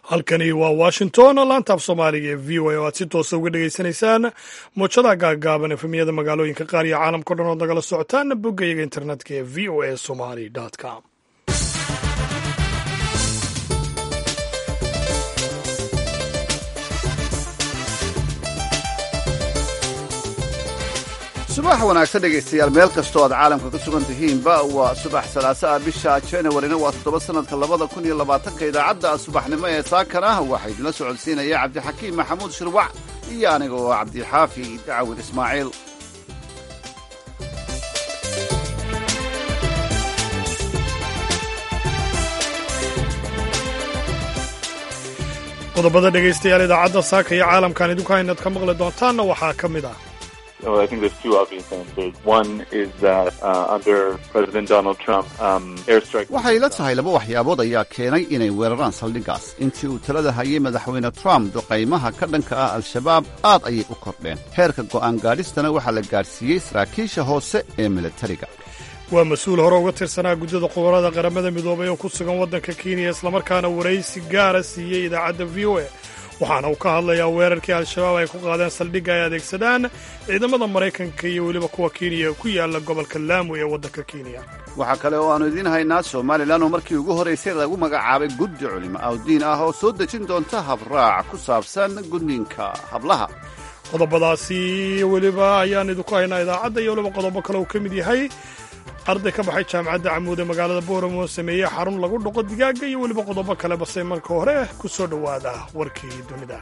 halkani waa washington laanta af soomaaliga ee v o a oo aad si toosa uga dhegaysanaysaan muujadaha gaagaaban efemiyada magaalooyinka qaar iyo caalamka o dhan ood nagala socotaan boggayaga internetka ee v o a somali com subax wanaagsan dhegaystayaal meel kastoo aad caalamka ka sugan tihiinba waa subax salaaso ah bisha januarina waa toddoba sannadka labada kun iyo labaatanka idaacadda subaxnimo ee saakana waxaa idinla socodsiinaya cabdixakiim maxamuud shirwac iyo aniga oo cabdixaafi dacwin ismaaciil qodobada dhegaystayaal idaacadda saaka iyo caalamkan idinku haynaad ka maqli doontaanna waxaa ka mid ah Well, I think there's two obvious answers. One is that uh, under President Donald Trump, um, airstrike. waxay la tahay laba waxyaabood ayaa keenay inay weeraraan saldhiggaas intii uu talada hayay madaxweyne trump duqaymaha ka dhanka ah al-shabaab aad ayay u kordheen heerka go'aan gaadhistana waxaa la gaadhsiiyey saraakiisha hoose ee militariga waa mas-uul hore uga tirsanaa guddida khubarada qaramada midoobay oo ku sugan waddanka kenya islamarkaana waraysi gaara siiyey idaacadda v o a waxaana uu ka hadlayaa weerarkii al-shabaab ay ku qaadeen saldhigga ay adeegsadaan ciidamada maraykanka iyo weliba kuwa kenya ku yaala gobolka laamu ee waddanka kenya waxaa kale oo aannu idiin haynaa somalilan oo markii ugu horraysay lagu magacaabay guddi culimo awdiin ah oo soo dejin doonta habraac ku saabsan gudniinka hablaha qodobadaasi weliba ayaan idinku haynaa idaacadda iyo weliba qodobo kale uu ka mid yahay arday ka baxay jaamacadda camuud ee magaalada booramo oo sameeyey xarun lagu dhaqo digaagga iyo weliba qodobo kale base marka hore ku soo dhowaada warkii dunida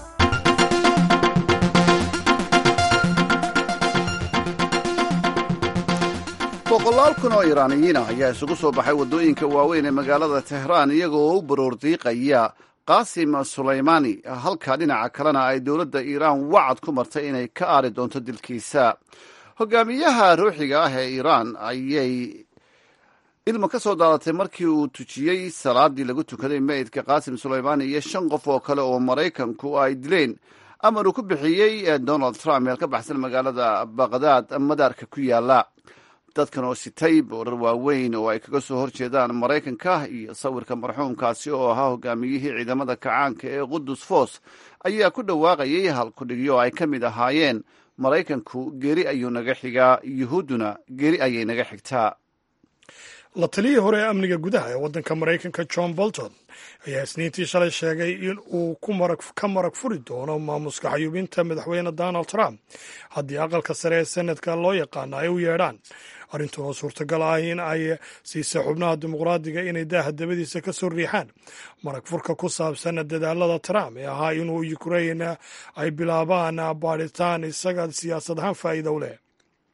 boqolaal kun oo iiraaniyiin ah ayaa isugu soo baxay waddooyinka waaweyn ee magaalada tehraan iyaga oo u baroordiiqaya qaasim sulaymaani halka dhinaca kalena ay dowladda iiraan wacad ku martay inay ka aari doonto dilkiisa hogaamiyaha ruuxiga ah ee iiraan ayay ilma ka soo daadatay markii uu tujiyey salaadii lagu tukaday meydka qaasim sulaymaani iyo shan qof oo kale oo maraykanku ay dileen amar uu ku bixiyey donald trump meel ka baxsan magaalada baqdaad madaarka ku yaala dadkan oo sitay boorar waaweyn oo ay kaga soo horjeedaan maraykanka iyo sawirka marxuumkaasi oo ahaa hogaamiyihii ciidamada kacaanka ee qudus foos ayaa ku dhawaaqayay halkudhigyo ay ka mid ahaayeen maraykanku geri ayuu naga xigaa yuhuudduna geri ayay naga xigtaa la taliyii hore ee amniga gudaha ee waddanka maraykanka john bolton ayaa isniintii shalay sheegay in uu ka marag furi doono maamuska xayuubinta madaxweyne donald trump haddii aqalka sare ee senadka loo yaqaano ay u yeedhaan arrintan oo suurtagal ah in ay siisay xubnaha dimuqraadiga inay daaha dabadiisa ka soo riixaan marag furka ku saabsan dadaalada trump ee ahaa inuu ukrain ay bilaabaan baadhitaan isaga siyaasad ahaan faa'iida u leh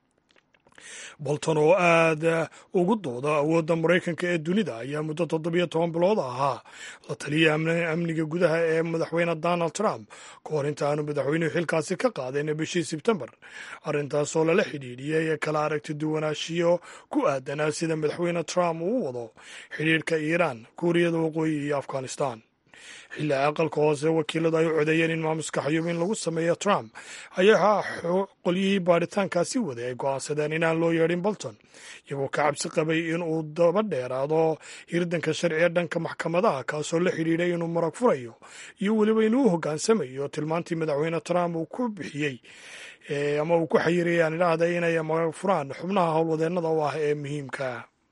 bolton oo aad ugu dooda awoodda maraykanka ee dunida ayaa muddo toddobiyo toban bilood ahaa la taliya amniga gudaha ee madaxweyne donald trump ka hor inta aanu madaxweynuhu xilkaasi ka qaadeen bishii sebtembar arrintaasoo lala xidhiidhiyey kala aragti duwanaanshiyo ku aadanaa sida madaxweyne trump uu wado xidhiidhka iiraan kuuriyada waqooyi iyo afghanistan xilli aqalka hoose wakiiladu ay u codeeyeen in maamuska xayuubin lagu sameeyo trump ayaa qolyihii baadhitaankaasi waday ay go'aansadeen inaan loo yeedhin bolton iyagoo ka cabsi qabay in uu daba dheeraado hirdanka sharci ee dhanka maxkamadaha kaasoo la xidhiidhay inuu marag furayo iyo weliba inuu hoggaansamayo tilmaantii madaxweyne trump uu ku bixiyey ama uu ku xayirayay aan idhaahda inay marag furaan xubnaha howlwadeennada u ah ee muhiimka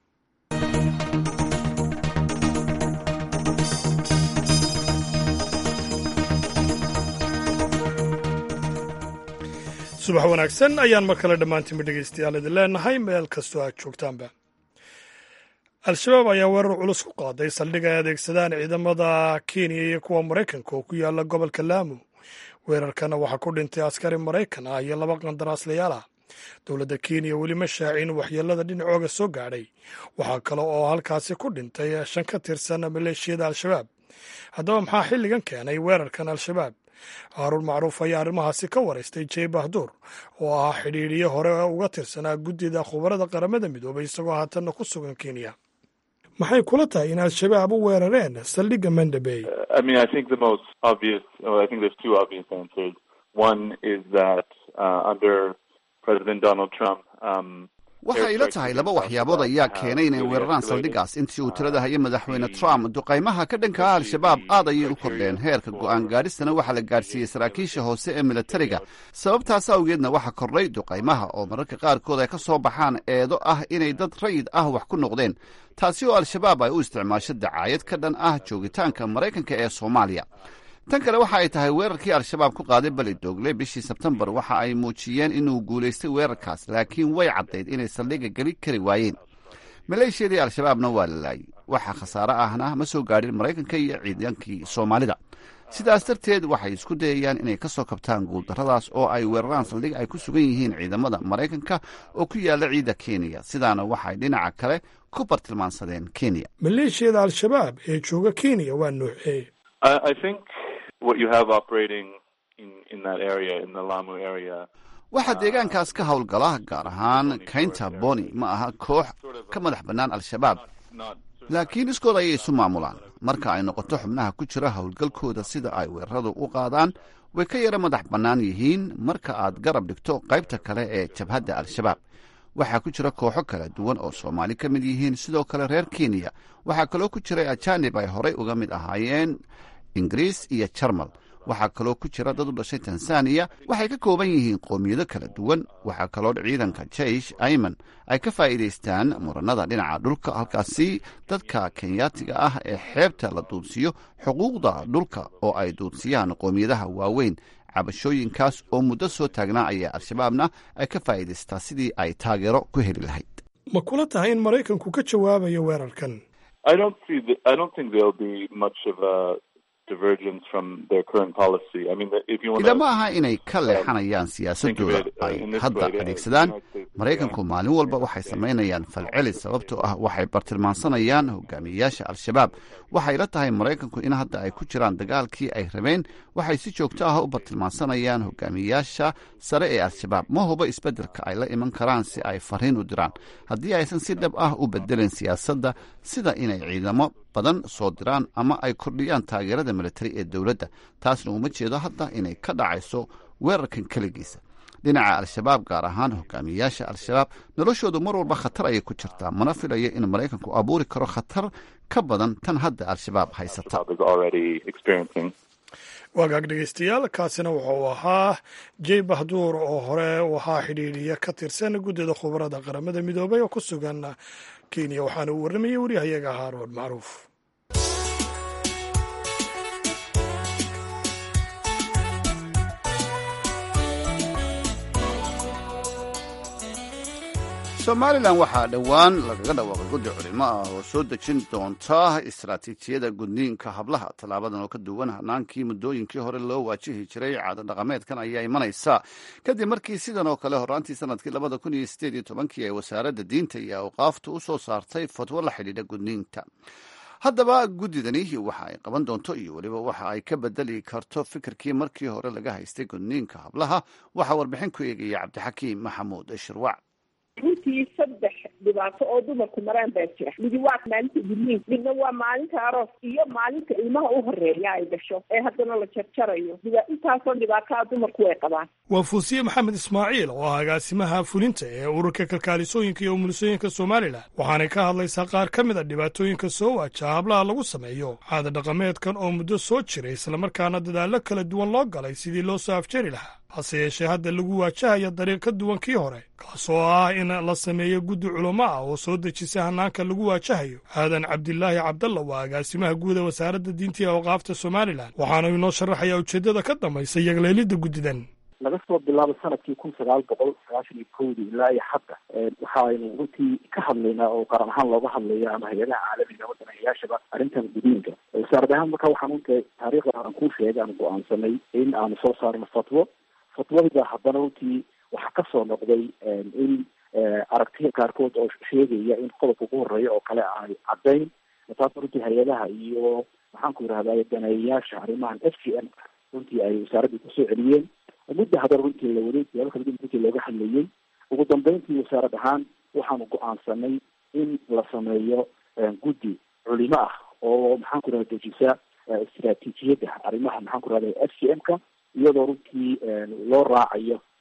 subax wanaagsan ayaan mar kale dhammaantiinba dhegaystayaal idin leenahay meel kastoo aad joogtaanba al-shabaab ayaa weerar culus ku qaaday saldhig ay adeegsadaan ciidamada kenya iyo kuwa maraykanka oo ku yaala gobolka laamu weerarkana waxaa ku dhintay askari maraykan ah iyo laba qandaraaslayaal ah dowladda kenya weli ma shaacin waxyeelada dhinacooga soo gaadhay waxaa kale oo halkaasi ku dhintay shan ka tirsan maleeshiyada al-shabaab haddaba maxaa xilligan keenay weerarkan al-shabaab haaruun macruuf ayaa arrimahaasi ka waraystay jey bahduur oo ah xidhiidhiye hore uga tirsanaa guddida khubarada qaramada midoobay isagoo haatanna ku sugan kenya maxay kula tahay in al-shabaab u weerareen saldhigga mandabey I mean, I think the most obvious, well, I think there's two obvious answers. One is that uh, under President Donald Trump, um, waxay ila tahay laba waxyaabood ayaa keenay inay weeraraan saldhigaas intii uu tirada hayay madaxweyne trump duqaymaha ka dhanka ah al-shabaab aad ayay u kordheen heerka go'aan gaadhistana waxaa la gaadhsiiyey saraakiisha hoose ee militariga sababtaas awgeedna waxaa kordhay duqaymaha oo mararka qaarkood ay ka soo baxaan eedo ah inay dad rayid ah wax ku noqdeen taasi oo al-shabaab ay u isticmaasho dacaayad ka dhan ah joogitaanka maraykanka ee soomaaliya tan kale waxa ay tahay weerarkii al-shabaab ku qaaday beli doogle bishii sebtembar waxa ay muujiyeen inuu guulaystay weerarkaas laakiin way caddayd inay saldhiga geli kari waayeen maleeshiyadii al-shabaabna waa la laayay waxa khasaare ahna ma soo gaadhin maraykanka iyo ciidankii soomaalida sidaas darteed waxay isku dayayaan inay ka soo kabtaan guuldarradaas oo ay weeraraan saldhig ay ku sugan yihiin ciidamada maraykanka oo ku yaalla ciidda kenya sidaana waxay dhinaca kale ku bartilmaansadeen kenya maleeshiyada al-shabaab ee jooga kenya waa noocee waxaa deegaankaas ka howlgala gaar ahaan kaynta boni ma aha koox ka madax bannaan al-shabaab laakiin iskood ayay isu maamulaan marka ay noqoto xubnaha ku jira howlgalkooda sida ay weeraradu u qaadaan way ka yara madax bannaan yihiin marka aad garab dhigto qaybta kale ee jabhadda al-shabaab waxaa ku jira kooxo kala duwan oo soomaali ka mid yihiin sidoo kale reer kenya waxaa kaloo ku jiray ajanib ay horey uga mid ahaayeen ingiriis iyo jarmal waxaa kaloo ku jira dad u dhashay tanzaniya waxay ka kooban yihiin qoomiyado kala duwan waxaa kaloo ciidanka jeish ayman ay ka faa'iidaystaan muranada dhinaca dhulka halkaasi dadka kenyaatiga ah ee xeebta la duudsiyo xuquuqda dhulka oo ay duudsiyaan qoomiyadaha waaweyn cabashooyinkaas oo muddo soo taagnaa ayaa al-shabaabna ay ka faa'iidaystaa sidii ay taageero ku heli lahayd ma kula tahay in maraykanku ka jawaabayo weerarkan ilama aha inay ka leexanayaan siyaasadooda ay hadda adeegsadaan maraykanku maalin walba waxay samaynayaan falceli sababtoo ah waxay bartilmaansanayaan hogaamiyeyaasha al-shabaab waxay la tahay maraykanku in hadda ay ku jiraan dagaalkii ay rabeen waxay si joogto ah u bartilmaansanayaan hogaamiyeyaasha sare ee al-shabaab ma hubo isbeddelka ay la iman karaan si ay fariin u diraan haddii aysan si dhab ah u bedelin siyaasadda sida inay ciidamo badan soo diraan ama ay kordhiyaan taageerada militari ee dowladda taasna uma jeedo hadda inay ka dhacayso weerarkan keligiisa dhinaca al-shabaab gaar ahaan hogaamiyeyaasha al-shabaab noloshoodu mar walba khatar ayay ku jirtaa mana filayo in maraykanku abuuri karo khatar ka badan tan hadda al-shabaab haysata waagaag dhegeystayaal kaasina wuxuu ahaa jey bahduur oo hore waxaa xidhiidhiya ka tirsan guddida khubarada qaramada midoobay oo ku sugan kenya waxaana uu warramayey waryahayaga haaroon macruuf somalilan waxaa dhowaan lagaga dhawaaqay guddi culimo ah oo soo dejin doonta istaraatiijiyada gudniinka hablaha tallaabadan oo ka duwan hanaankii muddooyinkii hore loo waajihi jiray caado dhaqameedkan ayaa imanaysa kadib markii sidan oo kale horaantii sanadkii labada kun iyo sideed iyo tobankii ay wasaaradda diinta iyo awqaafta u soo saartay fatwo la xidhiidha gudniinta haddaba guddidani waxa ay qaban doonto iyo weliba waxa ay ka bedeli karto fikirkii markii hore laga haystay gudniinka hablaha waxaa warbixin ku eegaya cabdixakiim maxamuud shirwac runtii saddex dhibaato oo dumarku maraan baa jira midi waa maalinta gudniin midna waa maalinta aroos iyo maalinta ilmaha u horeeya ay dhasho ee haddana la jarjarayo intaasoo dhibaataa dumarku way qabaan waa fuusiye maxamed ismaaciil oo ah agaasimaha fulinta ee ururka kalkaalisooyinka iyo umulisooyinka somalilan waxaanay ka hadlaysaa qaar ka mid a dhibaatooyinka soo waajaha hablaha lagu sameeyo caada dhaqameedkan oo muddo soo jiray islamarkaana dadaallo kala duwan loo galay sidii loo soo afjari lahaa hase yeeshee hadda lagu waajahaya dariiq ka duwan kii hore kaasoo ah in la sameeyo guddi culamo ah oo soo dejisa hanaanka lagu waajahayo aadan cabdilaahi cabdalla waa agaasimaha guuda wasaaradda diinta iyo awqaafta somalilan waxaana inoo sharaxayaa ujeeddada ka dambaysa yagleelidda guddidan laga soo bilaabo sanadkii kun sagaal boqol sagaashan iyo kowdii ilaa iyo hadda waxaaynu runtii ka hadlaynaa oo qaran ahaan looga hadlaya ama hay-adaha caalamiga wadanayayaashaba arrintan gudiinka wasaarad ahaan marka waxaan runta taariikhda aan kuu sheegay aan go-aansanay in aanu soo saarno fatwo fatwadida haddana runtii waxaa kasoo noqday in aragtiya qaarkood oo sheegaya in qodobka ugu horeeya oo kale ay caddayn taas runtii hay-adaha iyo maxaan ku yidhahday daneeyayaasha arrimahan f g m runtii ay wasaaraddii kusoo celiyeen mudda haddana runtii la waday siyaabo kala duwan runtii looga hadlayay ugu dambeyntii wasaarad ahaan waxaanu go-aansanay in la sameeyo guddi culimo ah oo maxaan ku yidhahda dejisa istraatiijiyadda arrimaha maxaan ku yidhahda f g m ka iyadoo runtii loo raacayo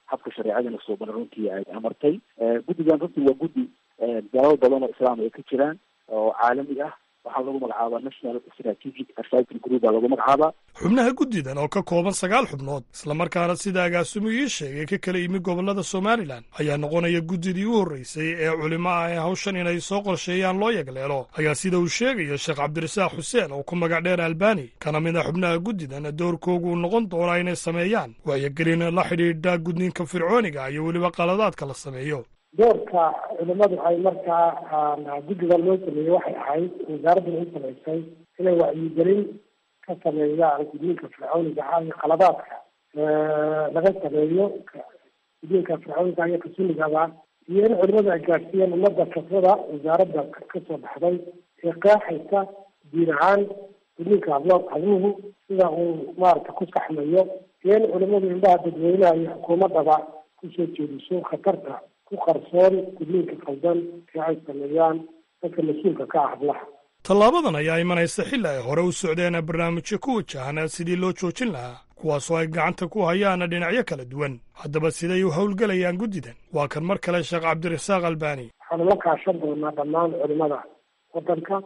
habka shareecadana suuban runtii ay amartay guddigan runtii waa guddi dalal badan oo islaam ay ka jiraan oo caalami ah waxaa lagu magacaabaa national strategic advisory group baa lagu magacaabaa xubnaha guddidan oo ka kooban sagaal xubnood islamarkaana sida agaasimu ii sheegay ka kala yimi gobollada somalilan ayaa noqonaya guddidii u horreysay ee culimo ah ee hawshan inay soo qorsheeyaan loo yagleelo ayaa sida uu sheegayo sheekh cabdirasaaq xuseen oo ku magac dheer albani kana mid a xubnaha guddidan doorkoogu noqon doonaa inay sameeyaan waayogelin la xidhiidha gudniinka fircooniga iyo weliba qaladaadka la sameeyo doorka culimadu ay markaa guddigan loo sameeyey waxay ahayd wasaaradduna u samaysay inay wacyigelin ka sameeyaan gudniinka fircooniga ah iyo qaladaadka laga sameeyo gudniinka fircooniga iyo kasunigaba iyo in culimadu ay gaadhsiiyeen ummadda kasbada wasaaradda kasoo baxday ee qeexaysa diin ahaan gudniinka hablo habluhu sida uu maarata ku saxmayo iyo in culimadu indhaha dadweynaha iyo xukuumaddaba kusoo jeediso khatarta ku qarsoon gudniinka qaldan ee ay sameeyaan dadka mas-uulka ka ah hablaha tallaabadan ayaa imanaysa xilli ay hore u socdeen barnaamijyo ku wajahan sidii loo joojin lahaa kuwaasoo ay gacanta ku hayaan dhinacyo kala duwan haddaba siday u howlgelayaan guddidan waa kan mar kale sheekh cabdirasaaq albani waxaanu la kaashan doonaa dhammaan culimada waddanka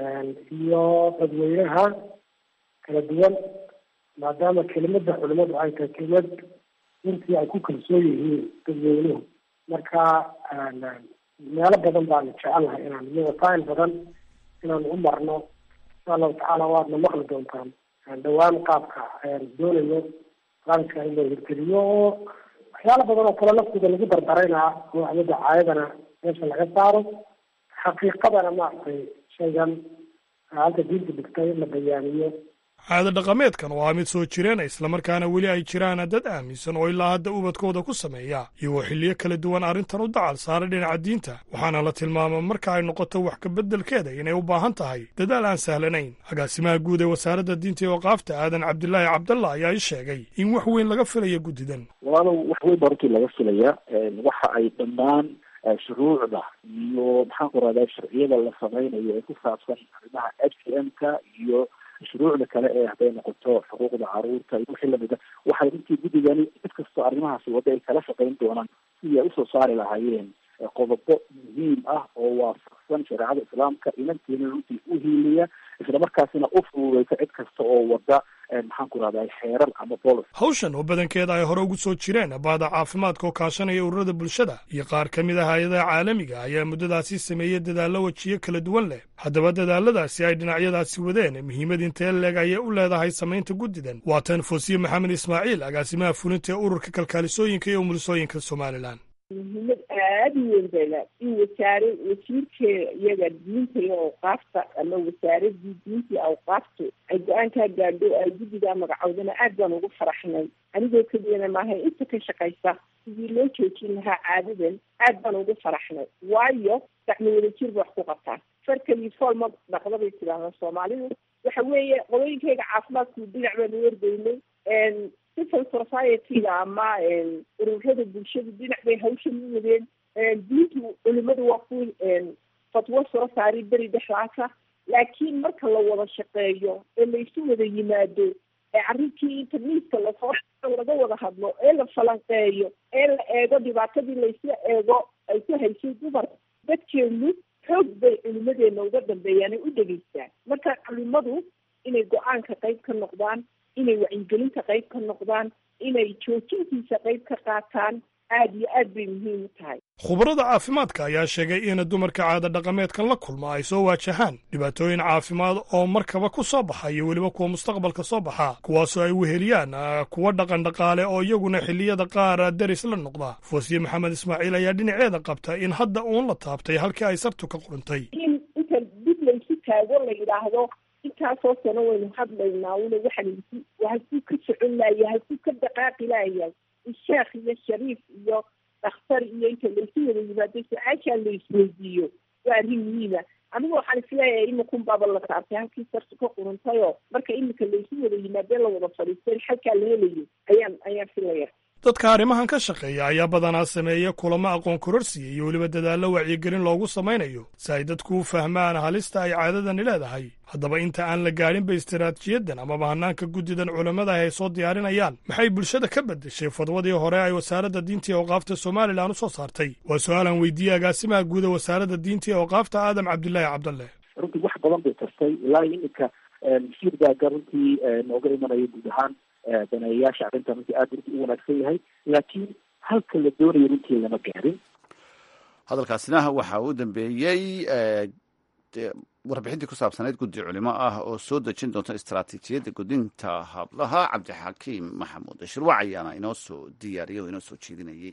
iyo dadweynaha kala duwan maadaama kelimada culimadu ay tahay kelimad runtii ay ku kalsoon yihiin dadweynuhu marka meelo badan baanu jecelnahay inaan iyo wasaail badan inaanu u marno insha allahu tacaala waadna maqli doontaan dhawaan qaabka doonayo barnaamijka in loo hirgeliyo oo waxyaala badan oo kale laftooda lagu dardarayna oo waxmada caayadana meesha laga saaro xaqiiqadana maaragtay shaygan halka diinta dhigtay in la bayaaniyo caado dhaqameedkan oo ah mid soo jireena islamarkaana weli ay jiraan dad aaminsan oo ilaa hadda ubadkooda ku sameeya iyagoo xilliyo kala duwan arrintan u dacal saaray dhinaca diinta waxaana la tilmaama marka ay noqoto wax kabeddelkeeda inay u baahan tahay dadaal aan sahlanayn agaasimaha guud ee wasaaradda diinta iyo waqaafta aadan cabdilaahi cabdalla ayaa i sheegay in wax weyn laga filayo guddidan walaalow wax weyn baa runtii laga filaya waxa ay dhammaan shuruucda iyo maxaan ku rahdaa sharciyada la samaynayo ee ku saabsan arrimaha h c m ka iyo shuruucda kale ee hadday noqoto xuquuqda caruurta iyo wixii lamida waxay runtii guddigani cid kastoo arrimahaasi wadda ay kala shaqayn doonaan sidii ay usoo saari lahaayeen qodobo muhiim ah oo waafaqsan shareecada islaamka inanteena runtii u hiiliya islamarkaasina u fududeysa cid kasta oo wadda maxaan ku rahdaa xeerar ama bolos hawshan oo badankeeda ay hore ugu soo jireen baada caafimaadka oo kaashanaya ururada bulshada iyo qaar ka mid ah hay-adaha caalamiga ayaa muddadaasi sameeyey dadaallo wejiyo kala duwan leh haddaba dadaaladaasi ay dhinacyadaasi wadeen muhiimad intee leeg ayay u leedahay samaynta guddidan waa tan foosiye maxamed ismaaciil agaasimaha fulinta ee ururka kalkaalisooyinka iyo umulisooyinka somalilan muhiimad aada u weyn bayla in wasaare wasiirkeeda iyaga diinta iyo awqaafta ama wasaaradii diinta iyo awqaaftu ay go-aankaa gaadho ay guddigaa magacowdana aad baan ugu faraxnay anigoo keliyana maaha inta ka shaqaysa sidii loo joojin lahaa caadadan aad baan ugu faraxnay waayo gacmo wadajir ba wax ku qabtaan farkaliyo fool ma dhaqda bay tidhaahdaa soomaalidu waxa weeye qodooyinkayga caafimaadku dhinac baanu wargeynay civil society-ga ama ururada bulshadu dhinac bay hawshan u wadeen diintu culimadu waa ku fatwo soo saari beri dhexdaasa laakiin marka la wada shaqeeyo ee laysu wada yimaado ee arrinkii internetka lasoo laga wada hadlo ee la falanqeeyo ee la eego dhibaatadii laysla eego ay ku haysay dumar dadkeenu xoog bay culimadeena uga dambeeyaan ay u dhegeystaan marka culimadu inay go-aanka qayb ka noqdaan inay wacyigelinta qayb ka noqdaan inay joojintiisa qayb ka qaataan aada iyo aad bay muhiim u tahay khubarada caafimaadka ayaa sheegay in dumarka caada dhaqameedkan la kulma ay soo waajahaan dhibaatooyin caafimaad oo markaba ku soo baxa iyo weliba kuwa mustaqbalka soo baxa kuwaasoo ay weheliyaan kuwa dhaqan dhaqaale oo iyaguna xilliyada qaar deris la noqda foosiye maxamed ismaaciil ayaa dhinaceeda qabta in hadda uun la taabtay halkii ay sabtu ka qurintay in inta dib laysu taago la yidhaahdo intaasoo sano waynu hadlaynaa una waxaan halkuu ka socon laaya halkuu ka dhaqaaqi laaya sheekh iyo shariif iyo dhakhtar iyo inta laysu wada yimaado su-aashaa la isweydiiyo waa arrin muhiima anigu waxaan isleeyahay imakun baaba la taabtay halkii sartu ka quruntayoo marka imika laysu wada yimaadee la wada fadhiistay xalkaa la helayo ayaan ayaan filaya dadka arrimahan ka shaqeeya ayaa badanaa sameeya kulamo aqoon kororsiya iyo weliba dadaallo wacyigelin loogu samaynayo si ay dadku u fahmaan halista ay caadadani leedahay haddaba inta aan la gaadhinba istaraatiijiyadan amaba hanaanka guddidan culammada ay soo diyaarinayaan maxay bulshada ka beddeshay fadwadii hore ay wasaaradda diinta ee awqaafta somalilan u soo saartay waa su-aalan weydiiyey agaasimaha guuda wasaaradda diinta ee awqaafta aadam cabdilaahi cabdalle runtii wax badan bay tartay ilaa iminka shirgaaga runtii nooga imanaya guud ahaan daneeyayaasha arrintan runtii aada runtii u wanaagsan yahay laakiin halka la doonayo runtii lama gaarin hadalkaasina waxa uu dambeeyey warbixintii ku saabsanayd guddi culimo ah oo soo dejin doonta istaraatiijiyadda gudinta hablaha cabdixakiim maxamuud shirwac ayaana inoo soo diyaariyay oo inoo soo jeedinayay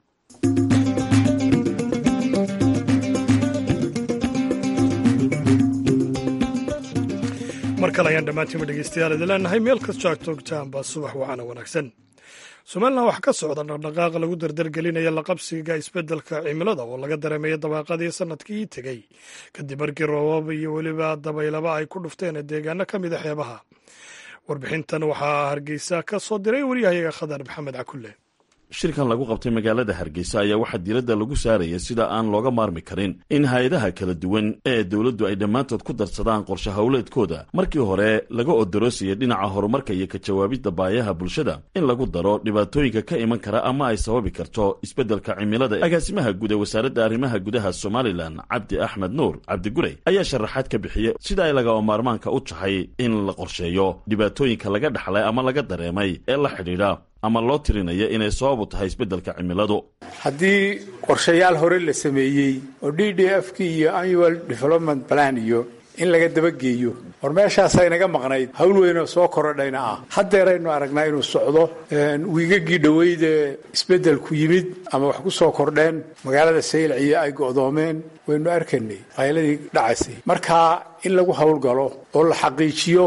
mar kale ayaan dhammaantiinba dhegeystayaal idin leenahay meel kastoo aad joogtaanba subax waxaana wanaagsan somalilan waxaa ka socda dhaqdhaqaaq lagu dardargelinaya laqabsiga isbeddelka cimilada oo laga dareemaya dabaaqadii sanadkii tegey kadib markii roobab iyo weliba dabaylaba ay ku dhufteen deegaano ka mida xeebaha warbixintan waxaa hargeysa ka soo diray waryahayaga khadar maxamed cakulle shirkan lagu qabtay magaalada hargeysa ayaa waxaa diiradda lagu saaraya sida aan looga maarmi karin in hay-adaha kala duwan ee dowladdu ay dhammaantood ku darsadaan qorshe howleedkooda markii hore laga odoroosaya dhinaca horumarka iyo ka jawaabidda baayaha bulshada in lagu daro dhibaatooyinka ka iman kara ama ay sababi karto isbeddelka cimilada agaasimaha guud ee wasaaradda arrimaha gudaha somalilan cabdi axmed nuur cabdigurey ayaa sharaxaad ka bixiyey sida ay lagama maarmaanka u tahay in la qorsheeyo dhibaatooyinka laga dhaxlay ama laga dareemay ee la xidhiidha ama loo tirinaya inay sababu tahay isbeddelka cimiladu haddii qorshayaal hore la sameeyey oo d d f k iyo annual development plan iyo in laga dabageeyo war meeshaasa inaga maqnayd hawl weynoo soo korodhayna ah haddeeraynu aragnaa inuu socdo wiigagii dhoweydee isbeddelku yimid ama wax ku soo kordheen magaalada saylaciyo ay go'doomeen waynu arkanay qayladii dhacaysay markaa in lagu howlgalo oo la xaqiijiyo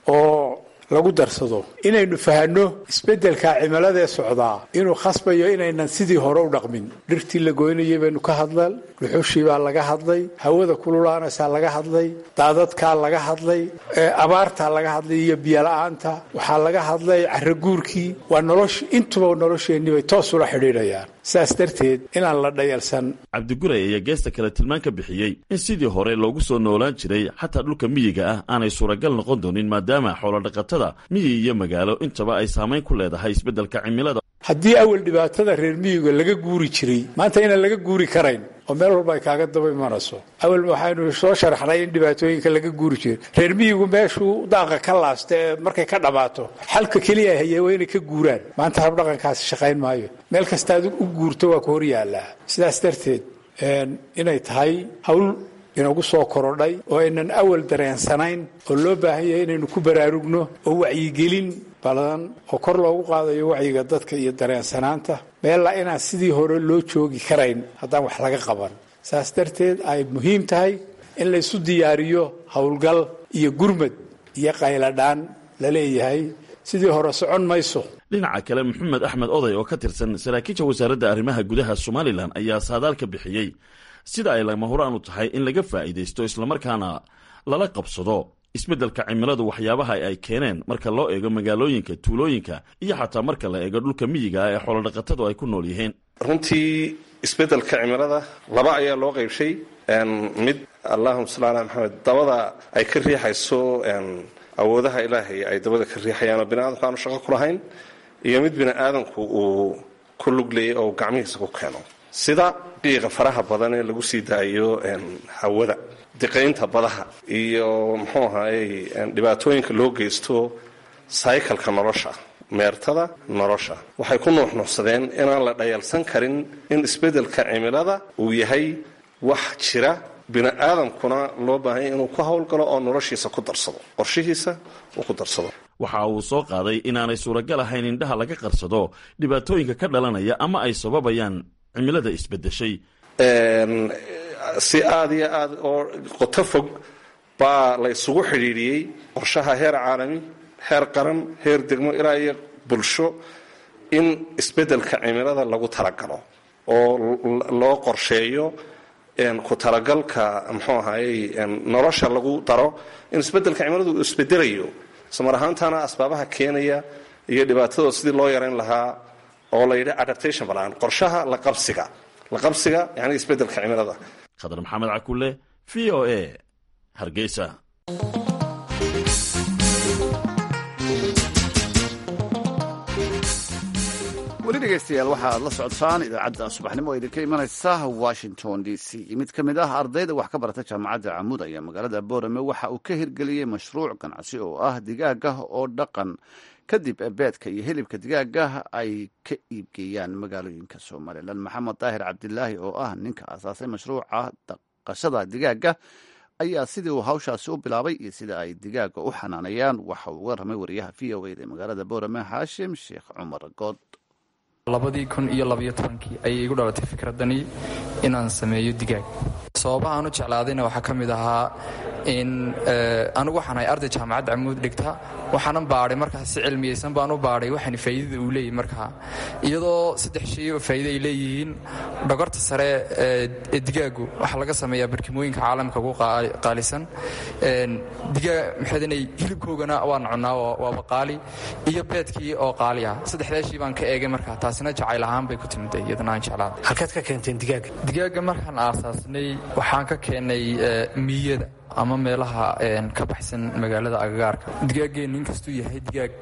oo lagu darsado inaynu fahanno isbeddelka cimiladee socdaa inuu khasbayo inaynan sidii hore u dhaqmin dhirtii la goynayay baynu ka hadlan dhuxushii baa laga hadlay hawada kululaanaysaa laga hadlay daadadkaa laga hadlay abaartaa laga hadlay iyo biyola'aanta waxaa laga hadlay caraguurkii waa nolosh intuba nolosheennii bay toos ula xidhiidhayaan sidaas darteed inaan la dhayalsan cabdiguray ayaa geesta kale tilmaan ka bixiyey in sidii hore loogu soo noolaan jiray xataa dhulka miyiga ah aanay suuragal noqon doonin maadaama xoolodhaqatada miyi iyo magaalo intaba ay saamayn ku leedahay isbeddelka cimilada haddii awal dhibaatada reer miyiga laga guuri jiray maanta inaan laga guuri karayn oo meel walba ay kaaga daba imanayso awal waxaynu soo sharaxnay in dhibaatooyinka laga guuri jiray reer miyigu meeshuu daaqa ka laasta ee markay ka dhammaato xalka keliya haye waa inay ka guuraan maanta habdhaqankaasi shaqayn maayo meel kastaad u guurto waa ku hor yaallaa sidaas darteed inay tahay hawl inagu soo korodhay oo aynan awal dareensanayn oo loo baahan yahay inaynu ku baraarugno oo wacyigelin badan oo kor loogu qaadayo wacyiga dadka iyo dareensanaanta meella inaan sidii hore loo joogi karayn haddaan wax laga qaban saas darteed ay muhiim tahay in laysu diyaariyo howlgal iyo gurmad iyo qayladhaan la leeyahay sidii hore socon mayso dhinaca kale maxamed axmed oday oo ka tirsan saraakiisha wasaaradda arrimaha gudaha somalilan ayaa saadaal ka bixiyey sida ay lama huraan u tahay in laga faa'iidaysto islamarkaana lala qabsado isbeddelka cimiladu waxyaabaha ay keeneen marka loo eego magaalooyinka tuulooyinka iyo xataa marka la eego dhulka miyiga ah ee xoolodhaqatadu ay ku nool yihiin runtii isbeddelka cimilada laba ayaa loo qaybshay mid allahuma salli ala maxamed dabada ay ka riixayso awoodaha ilaahay ay dabada ka riixayaanoo biniaadamku aanu shaqo ku lahayn iyo mid bini'aadamku uu ku luglayay oo gacmihiisa ku keeno sida qiiqa faraha badan ee lagu sii daayo hawada diqaynta badaha iyo muxuu ahaayey dhibaatooyinka loo geysto saykalka nolosha meertada nolosha waxay ku nuuxnuuxsadeen inaan la dhayalsan karin in isbeddelka cimilada uu yahay wax jira bini'aadamkuna loo baahanya inuu ku howlgalo oo noloshiisa ku darsado qorshihiisa uu ku darsado waxa uu soo qaaday inaanay suuragal ahayn indhaha laga qarsado dhibaatooyinka ka dhalanaya ama ay sababayaan cimilada isbedeshay si aada iyo aada oo qoto fog baa la ysugu xidhiidhiyey qorshaha heer caalami heer qaran heer degmo ilaa iyo bulsho in isbeddelka cimilada lagu talagalo oo loo qorsheeyo ku talagalka muxuu ahayey nolosha lagu daro in isbeddelka cimiladu uu isbedelayo ismar ahaantaana asbaabaha keenaya iyo dhibaatadooda sidii loo yarayn lahaa oo la yidhi adaptation balaan qorshaha laqabsiga laqabsiga yani isbeddelka cimilada khadar maxamed cakule v o a hargeysa dhegeystayaal waxaad la socotaan idaacadda subaxnimo oo idinka imanaysa washington d c mid ka mid ah ardayda wax ka barata jaamacadda camuud ayaa magaalada boorame waxa uu ka hirgeliyey mashruuc ganacsi oo ah digaaga oo dhaqan kadib beedka iyo hilibka digaaga ay ka iibgeeyaan magaalooyinka somalilan maxamed daahir cabdilaahi oo ah ninka asaasay mashruuca dhaqashada digaaga ayaa sidii uu hawshaasi u bilaabay iyo sida ay digaaga u xanaanayaan waxa uu uga ramay wariyaha v o eda ee magaalada boorame xaashim sheekh cumar good labadii kun iyo labaiyo tobankii ayay igu dhalatay fikradani inaan sameeyo digaag sababaha aan u jeclaadayna waxaa ka mid ahaa in anigu waxaan ahay arday jaamacadda camuud dhigta waxaanan baadhay markaa si cilmiyeysan baan u baadhay waxaan faa'iidada uu leeyahy markaa iyadoo saddex shay oo faa'iida ay leeyihiin dhogorta sare ee digaagu waxaa laga sameeyaa barkimooyinka caalamka ugu qaalisan digaag maxaydinay hilibkoogana waan cunnaa waaba qaali iyo beedkii oo qaali ah saddexdaa shay baan ka eegay markaa taasina jacayl ahaan bay ku timid iyadana aan jeclaaday halkaad ka keenteen digaaga digaaga markaan aasaasnay waxaan ka keenay miyada ama meelaha ka baxsan magaalada agagaarka digaaggeennu inkastuu yahay digaag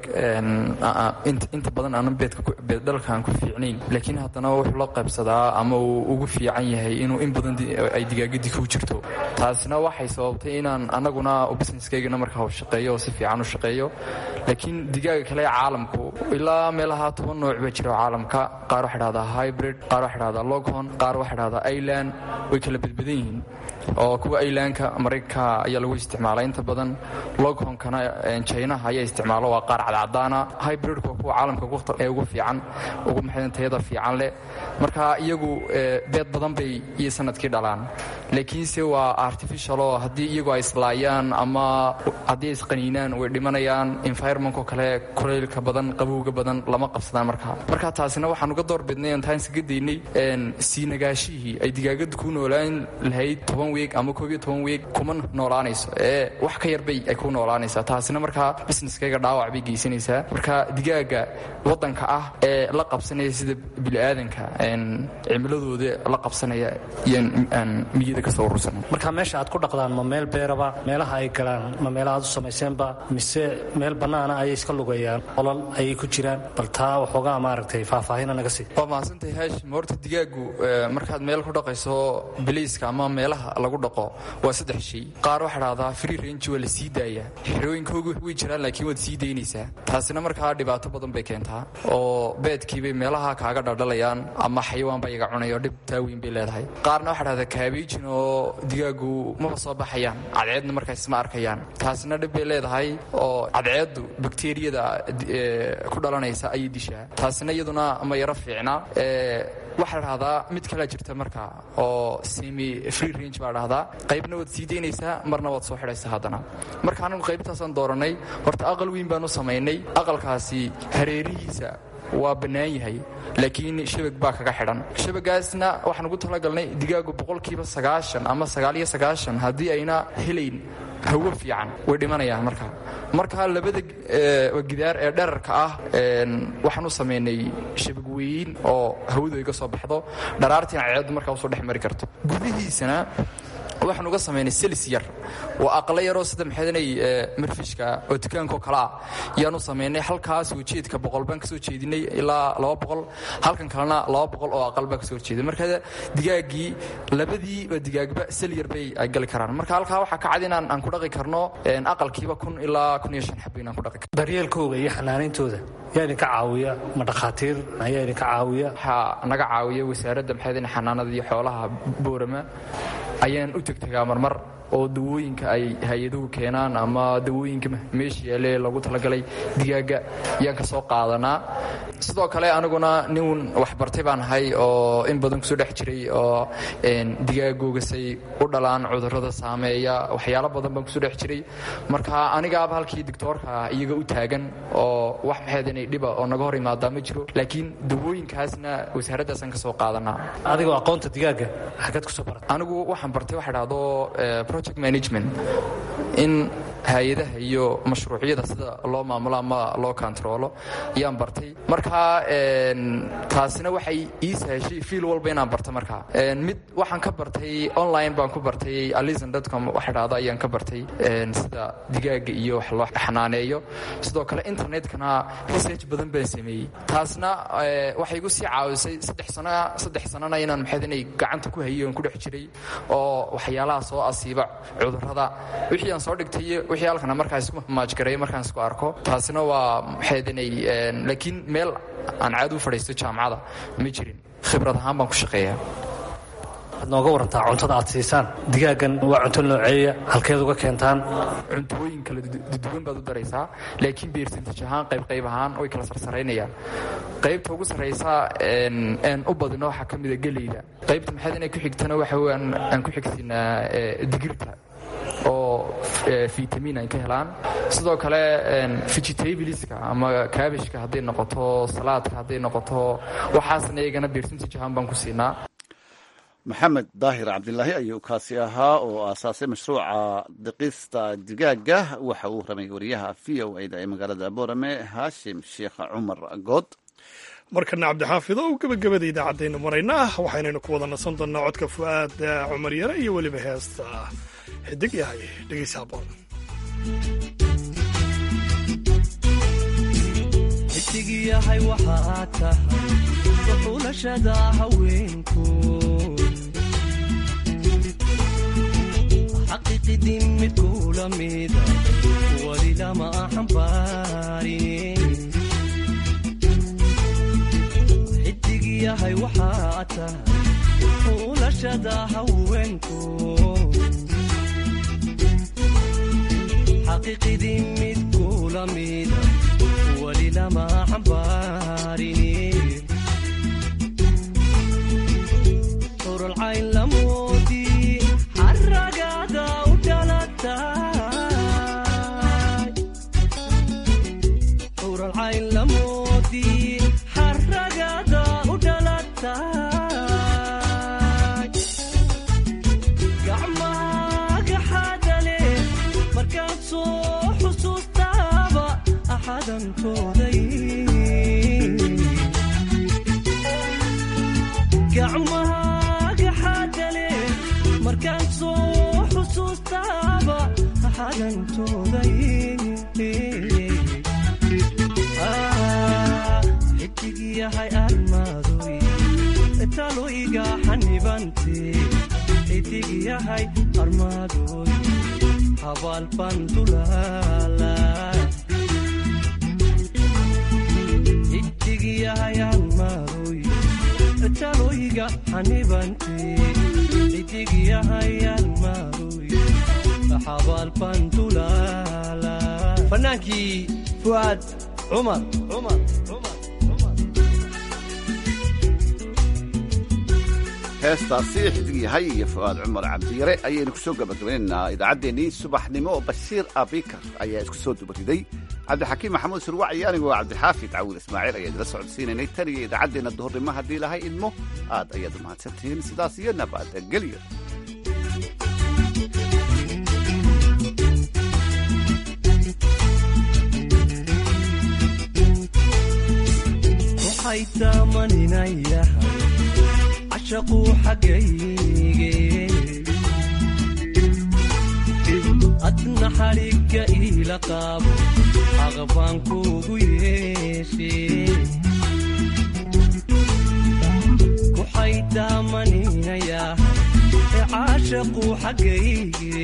inta badan aanan beeddhalkaan ku fiicnayn laakiin haddana wuxuu la qaybsadaa ama uu ugu fiican yahay inuu in badan ay digaagadii ku jirto taasina waxay sababtay inaan anaguna businesskaygana markaa shaqeeyo oo si fiican u shaqeeyo laakiin digaaga kale ee caalamku ilaa meelaha toban nooc baa jira caalamka qaar waxa dhahdaa hybrid qaar waxa dhahdaa loghon qaar waxa dhahdaa ailand way kala badbadan yihiin oo kuwa ailandka maraykanka ayaa lagu isticmaala inta badan loghonkana jinaha ayaa isticmaalo waa qaar cadcadaana hybridka waa kuwa caalamka ee ugu fiican ugu maxadan tayada fiican leh marka iyagu beed badan bay iyo sanadkii dhalaan laakiinse waa artificial oo haddii iyagu ay islaayaan ama haddii ay isqaniinaan way dhimanayaan environmentkoo kale kulaylka badan qabowga badan lama qabsadaan markaa marka taasina waxaan uga door bidnay aan taansiga daynay sii nagaashihii ay digaagadu ku noolaan lahayd toban weeg ama koob iyo toban weeg kuma noolaanayso ee wax ka yarbay ay ku noolaanaysaa taasina markaa businesskayga dhaawac bay geysanaysaa marka digaaga waddanka ah ee la qabsanaya sida bini'aadanka cimiladooda la qabsanaya iyaan miyada kasoo urursanay marka meesha aad ku dhaqdaan ma meel beeraba meelaha ay galaan ma meelaha aad u samayseenba mise meel bannaana ayay iska lugayaan olol ayay ku jiraan bal taa waxoogaa maaragtay faahfaahina naga sii waa mahadsantahay haashim horta digaagu markaad meel ku dhaqayso biliiska ama meelaha lagu dhaqo waa saddex shay qaar waxaa dhahdaa free range waa la sii daayaa xerooyinkoogu way jiraan laakiin waad sii daynaysaa taasina markaa dhibaato badan bay keentaa oo beedkiibay meelaha kaaga dhaldhalayaan ama xayawaan baa iga cunay oo dhib taaweyn bay leedahay qaarna waxaa dhahdaa kaabijin oo digaagu maba soo baxayaan cadceedna markaas ma arkayaan taasina dhib bay leedahay oo cadceeddu bakteriyada ku dhalanaysa ayay dishaa taasina iyaduna ma yaro fiicna waxaa la dhahdaa mid kalea jirta markaa oo semi free range baa dhahdaa qaybna waad sii daynaysaa marna waad soo xidhaysaa haddana marka anagu qaybtaasaan dooranay horta aqal weyn baan u samaynay aqalkaasi hareerihiisa waa bannaan yahay laakiin shabag baa kaga xidhan shabagaasna waxaan ugu talagalnay digaagu boqolkiiba sagaashan ama sagaaliyo sagaashan haddii ayna helayn hawo fiican way dhimanayaan markaa marka labada gidaar ee dherarka ah waxaan u samaynay shabag weyn oo hawadu iga soo baxdo dharaartiina ceeddu markaa usoo dhex mari karto gudihiisana waxaan uga samaynay selis yar waa aqlo yaroo sida maxadanay marfishka oo dukaankaoo kale ah yaan u samaynay halkaas ujeedka boqol baan kasoo jeedinay ilaa laba boqol halkan kalena laba boqol oo aqal baan kasoo horjeeday marka digaaggii labadiiba digaagba sel yar bay ay gali karaan marka halkaa waxaa ka cad inaan aan ku dhaqi karno aqalkiiba kun ilaa kun iyo shan xabo inaan ku dhaqi karno daryeelkooga iyo xanaanayntooda yaa idinka caawiya ma dhakhaatiir ayaa idinka caawiya waxaa naga caawiya wasaaradda maxadan xanaanada iyo xoolaha boorama ayaan u tegtegaa marmar oo dawooyinka ay hay-aduhu keenaan ama dawooyinka meesha yaale lagu talagalay digaaga ayaan ka soo qaadanaa sidoo kale aniguna nin waxbartay baan ahay oo in badan kusoo dhex jiray oo digaaggoogasay u dhalaan cudurrada saameeya waxyaalo badan baan kusoo dhex jiray marka anigaaba halkii doctoorka iyaga u taagan oo wax maxaydinay dhiba oo naga hor imaadaa ma jiro laakiin dawooyinkaasna wasaaraddaasaan ka soo qaadanaa adigoo aqoonta digaaga xagad kusoo barata anigu waxaan bartay waxa dhahdo project management in hay-adaha iyo mashruucyada sida loo maamulo ama loo kontaroolo ayaan bartay markaa taasina waxay ii sahashay fiil walba inaan barto markaa mid waxaan ka bartay online baan ku bartay alisandcom waxa dhahda ayaan ka bartay sida digaaga iyo wax loo xanaaneeyo sidoo kale internetkana research badan baan sameeyey taasna waxay igu sii caawisay saddex sano saddex sanona inaan maxayd inay gacanta ku hayay oon ku dhex jiray oo waxyaalaha soo asiiba cudurrada wixii aan soo dhigtay iyo wixii halkana markaa isku maajgareeyo markaan isku arko taasina waa maxayd inay laakiin meel aan caadi u fadhiisto jaamacada ma jirin khibrad ahaan baan ku shaqeeyaa waxaad nooga warantaa cuntada aad siisaan digaagan waa cunto nooceeya halkeed uga keentaan cuntooyin kala duwan baad u daraysaa laakiin beersantaj ahaan qayb qayb ahaan way kala sarsaraynayaan qaybta ugu sarraysa aan u badino waxaa ka mida geleyda qaybta maxayd inay ku xigtana waxa weeyaan aan ku xigsinaa digirta oo vitamin ay ka helaan sidoo kale vegetableska ama kaabishka hadday noqoto salaadka hadday noqoto waxaasna iyagana beersantaj ahaan baan ku siinaa maxamed daahir cabdilaahi ayuu kaasi ahaa oo aasaasay mashruuca diqista digaaga waxa uu ramay wariyaha v o a da ee magaalada boorame haashim sheekh cumar good markana cabdixaafido u gebagabada idaacadaynu maraynaa waxaynaynu ku wada nasan doonnaa codka fu'aad cumar yare iyo weliba heesta xidig yahay dhegeysa haboon xidig yahay waxaa tahay xuulashada haweenku xaqiiqidin mid kula mida wali lama xambaarin xidig yahay waxaa tahay xuulashada haweenku xaqiiqidin mid kula mida wali lama xambaarin uralcayn lamoodi xaragada u dhalatay uralcayn lamoodi xaragada u dhalatay gacmaga xadale markaad soo xusuustaaba axadantooday gacmaga xadale markaan soo xusuustaaba xadantooday xidig yahay armaadoy talo iga xanibante xidig yahay armaadoy habaal baan dulaala xidig yahay armaadoy taloiga xanibante xidig yahay almaadoy xabaal baan dulaala fanaankii fu'aad cumar cumar heestaasi xidig yahay iyo fu'aad cumar cabdiyare ayaynu kusoo gabagabaynaynaa idaacaddeenii subaxnimo bashiir abikar ayaa isku soo dubariday cabdixakiim maxamuud surwac iyo anigu waa cabdixaafid cawil ismaaciil ayaa idila socodsiinaynay tan iyo idaacaddeenna duhurnimo haddii lahay idmo aad ayaad u mahadsantihiin sidaas iyo nabadgelyo waxay taamaninayahay cashaquu xaggayge adna xadhigga iila qaabo aqbaan kuugu yeeshe waxay taamaninayahay caashaquu xaggayge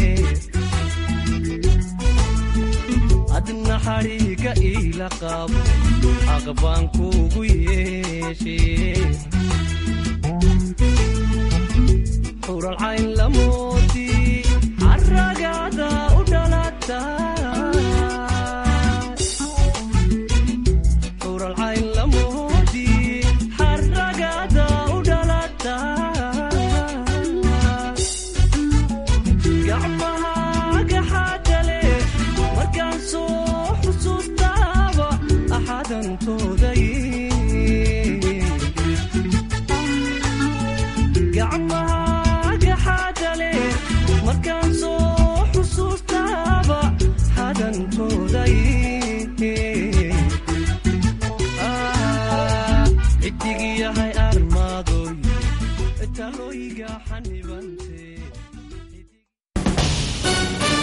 adna xadhigga iila qaabo aqbaan kuugu yeeshe xuralcayn lamoodii